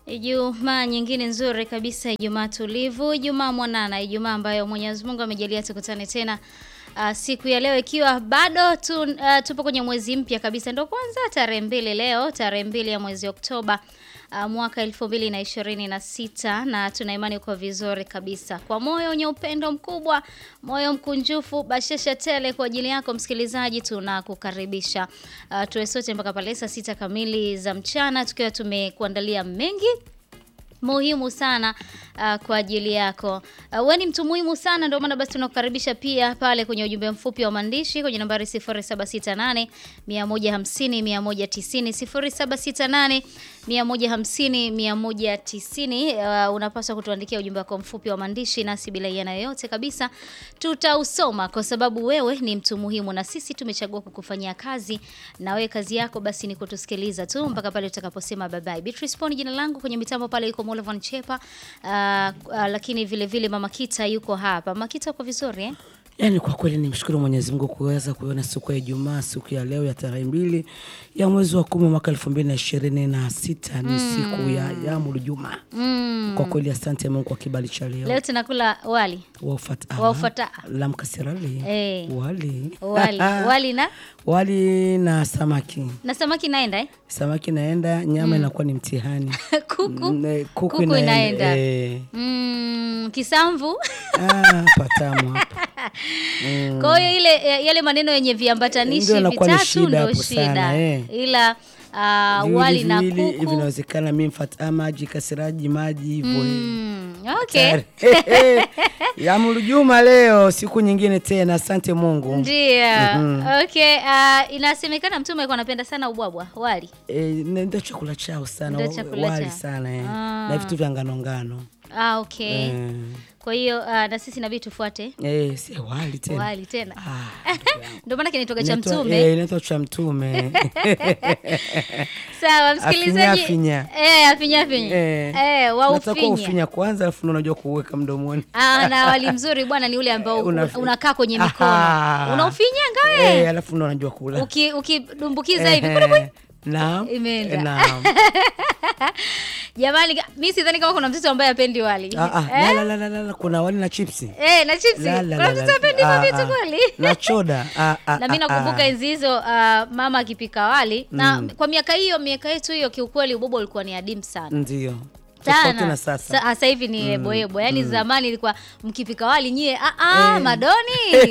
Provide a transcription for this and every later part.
Ijumaa nyingine nzuri kabisa, Ijumaa tulivu, Ijumaa mwanana, Ijumaa ambayo Mwenyezi Mungu amejalia tukutane tena uh, siku ya leo ikiwa bado tu, uh, tupo kwenye mwezi mpya kabisa, ndio kwanza tarehe mbili leo, tarehe mbili ya mwezi Oktoba uh, mwaka elfu mbili na ishirini na sita na tuna imani uko vizuri kabisa, kwa moyo wenye upendo mkubwa, moyo mkunjufu, bashasha tele kwa ajili yako msikilizaji, tunakukaribisha uh, tuwe sote mpaka pale saa sita kamili za mchana tukiwa tumekuandalia mengi muhimu sana uh, kwa ajili yako. Uh, wewe ni mtu muhimu sana, ndio maana basi tunakukaribisha pia pale kwenye ujumbe mfupi wa maandishi kwenye nambari 0768 150 190 0768 150 190. Uh, unapaswa kutuandikia ujumbe wako mfupi wa maandishi, nasi bila yana yoyote kabisa tutausoma, kwa sababu wewe ni mtu muhimu na sisi tumechagua kukufanyia kazi, na wewe kazi yako basi ni kutusikiliza tu mpaka pale tutakaposema bye bye. Beatrice Poni jina langu, kwenye mitambo pale yuko Molvan Chepa, uh, uh, lakini vile vile Mama Kita yuko hapa. Mama Kita uko vizuri eh? Yaani kwa kweli nimshukuru Mwenyezi Mungu kuweza kuiona siku ya Ijumaa, siku ya leo ya tarehe mbili ya mwezi wa kumi mwaka elfu mbili na ishirini na sita ni siku ya yamul Jumaa. Mm. Kwa kweli asante Mungu kwa kibali cha leo Leo tunakula wali waufata Waufata. lamkasirali Eh. wali wali wali na wali na samaki na samaki naenda eh? samaki naenda nyama inakuwa ni mtihani kuku Mm, eh, kuku, Kuku inaenda. inaenda eh. mm, kisamvu Ah, patamu hapa Kwa hiyo ile eh, yale maneno yenye viambatanishi Ndio inakuwa ni vitatu shida ndio hapo shida, sana, eh. ila ah, Viwili wali na viwili hivi kuku inawezekana mi mfata maji kasiraji maji hivyo eh. mm, okay. Yamulu Juma leo siku nyingine tena, asante Mungu. Ndio. Okay, ah, inasemekana mtume alikuwa anapenda sana ubwabwa, wali. E, ndio chakula chao sana, Ndio wa- chakula wali chao. sana eh. Ah. na vitu vya ngano ngano Ah, okay. eh. Kwa hiyo ah, na sisi inabidi tufuate Eh, si wali tena wali tena. Ah, ndugu yangu. Ndio maana kinaitwa cha Inaitwa- mtume. eh, inaitwa cha mtume Sawa, msikilizaji. Afinya, Eh, afinya afinya. Eh. Eh, wa Unatakiwa ufinya. ufinya kwanza, alafu ndio unajua kuweka mdomoni. Ah, na wali mzuri bwana ni ule ambao Una- unakaa kwenye mikono. Aha. Unaufinyanga wewe. Eh, alafu ndio unajua kula. Uki ukidumbukiza hivi. Eh, Naam. Imeenda. Eh, Naam. Jamani, mimi sidhani kama kuna mtoto ambaye apendi wali. Ah, ah, Eh? la, la, la, la, la, kuna wali na chipsi. Eh, na chipsi. La, la, Kuna la, mtoto la. apendi hivyo Ah, vitu ah. kweli? Na choda. Ah, ah, na mi ah, nakumbuka ah. enzi hizo uh, mama akipika wali na kwa miaka hiyo miaka yetu hiyo kiukweli ubobo ulikuwa ni adimu sana Ndio. Tofauti sana na sasa. Sa- sasa hivi ni eboebo yaani zamani ilikuwa mkipika wali nyie ah, ah, madoni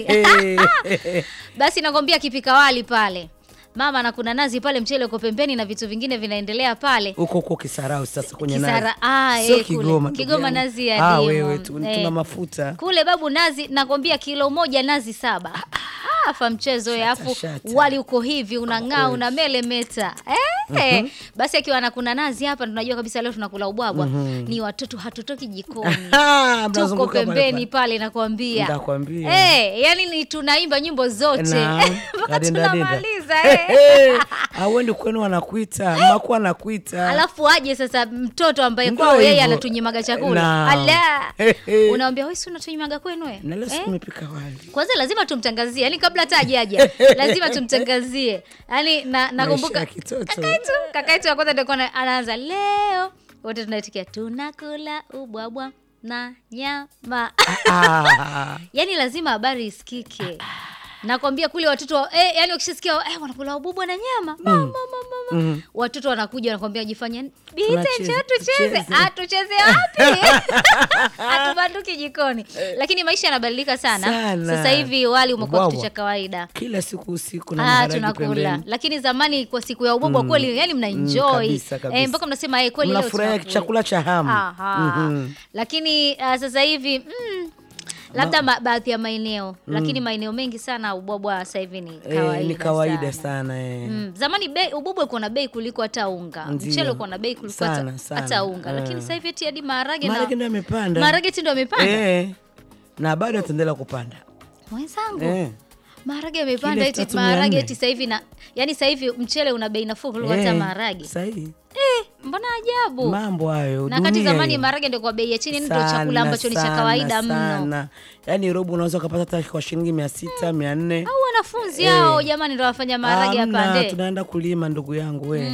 basi nakwambia akipika wali pale mama na kuna nazi pale mchele uko pembeni na vitu vingine vinaendelea pale huko huko Kisarau sasa kwenye Kisara- nazi. ah, Sio eh, kule. Kigoma. ndugu Kigoma yangu. nazi ya Ah, dimu. wewe tu, Eh. tuna mafuta. kule babu nazi nakwambia kilo moja nazi saba afa mchezo ya afu shata. wali uko hivi unang'aa una mele meta eh, basi akiwa anakuna nazi hapa tunajua kabisa leo tunakula ubwabwa ni watoto hatutoki jikoni Ah, tuko mnazunguka pale pembeni pale. pale nakwambia Nitakwambia. Eh, yani ni tunaimba nyimbo zote Naam. mpaka Kadinda, dinda. tunamaliza eh. Eh, Hauendi kwenu wanakuita, maku anakuita. alafu aje sasa mtoto ambaye Ndio kwao yeye hivyo. anatunyimaga chakula Naam. ala Ehe. unawambia wewe si unatunyimaga kwenu we Na leo Eh? siku umepika wali. kwanza lazima tumtangazie yani kabla hata ajaja lazima tumtangazie yani na, nakumbuka Maisha ya kitoto. kakaitu kakaitu wa kwanza ndio alikuwa ana- anaanza leo wote tunaitikia tunakula ubwabwa na nyama Ah, yani lazima habari isikike nakwambia kule watoto wa- eh, yani wakishasikia eh, wanakula ubwabwa na nyama mama, mama, mama. watoto wanakuja wanakwambia jifanye bite Tunacheza, njoo tucheze tucheze. Ah, tucheze wapi hatubanduki jikoni lakini maisha yanabadilika sana, Sana. sasa hivi wali umekuwa kitu Ubwabwa. cha kawaida kila siku usiku na Ah, maharage tunakula pembeni. lakini zamani kwa siku ya ubwabwa kweli yani mna Mm, enjoy kabisa, kabisa. eh, mpaka mnasema eh, kweli leo Mnafurahia tunakula. chakula cha hamu. Aha. Mhm. lakini uh, sasa hivi mm, labda ma, baadhi ya maeneo lakini maeneo mengi sana ubwabwa sasa hivi ni kawaida, Eh, ni sana. kawaida sana eh. Mm, zamani bei ubwabwa ulikuwa na bei kuliko hata unga Ndio. mchele ulikuwa na bei kuliko hata, Sana, sana. hata unga Eh. lakini sasa hivi eti hadi maharage Maharage na ndio yamepanda. maharage ti ndo amepanda Eh. Na bado ataendelea kupanda. mwenzangu Eh. maharage yamepanda Kilo eti elfu tatu mia maharage nne. eti sasa hivi na yani sasa hivi mchele una bei nafuu kuliko hata Eh, maharage Sahihi. eh, mbona ajabu Mambo hayo. na wakati dunia zamani hiyo. maharage ndio kwa bei ya chini ndio Sana, chakula ambacho ni cha sana, kawaida mno sana. Yaani robo unaweza ukapata hata kwa shilingi mia sita mia nne au wanafunzi hao jamani ndo wafanya maharage Hamna, yapande tunaenda kulima ndugu yangu we Mm.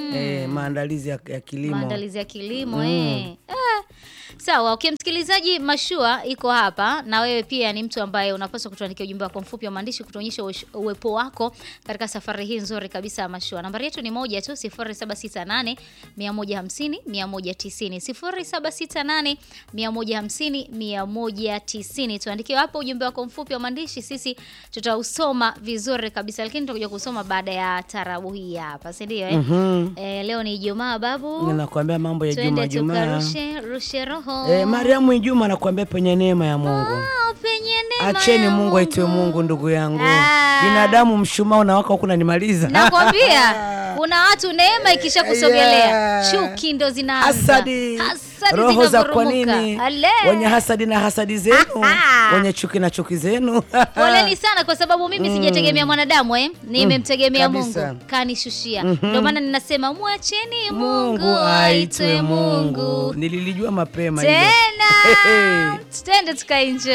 eh, maandalizi ya, ya kilimo maandalizi ya kilimo eh. Ah, sawa okay, msikilizaji mashua iko hapa na wewe pia ni mtu ambaye unapaswa kutuandikia ujumbe wako mfupi wa maandishi kutuonyesha uwesh- uwepo wako katika safari hii nzuri kabisa ya mashua nambari yetu ni moja tu 0768 150 190 0768 150 190 tuandikie hapo ujumbe wako mfupi wa maandishi sisi tutausoma vizuri kabisa lakini tutakuja kusoma baada ya tarabu hii hapa si ndio eh? Mhm. Eh, leo ni Ijumaa babu. ninakwambia mambo ya juma Twende jumaa tukarushe rushe roho. eh, mariamu ijuma anakuambia penye neema ya mungu Ah, penye neema acheni ya mungu aitwe mungu ndugu yangu Ah. binadamu mshumaa unawaka huku nanimaliza Nakwambia kuna watu neema ikisha kusogelea Yeah. chuki ndo zinaanza. hasadi, Hasadi roho za kwa zinavurumuka. nini Ale. wenye hasadi na hasadi zenu Aha. wenye chuki na chuki zenu Poleni sana kwa sababu mimi sijategemea mwanadamu eh. Nimemtegemea kabisa. Mungu kanishushia. Ndio maana ninasema mwacheni Mungu mungu aitwe aitwe Mungu. mungu nililijua mapema hilo. Tena. Hehe. Twende tukaenjoy.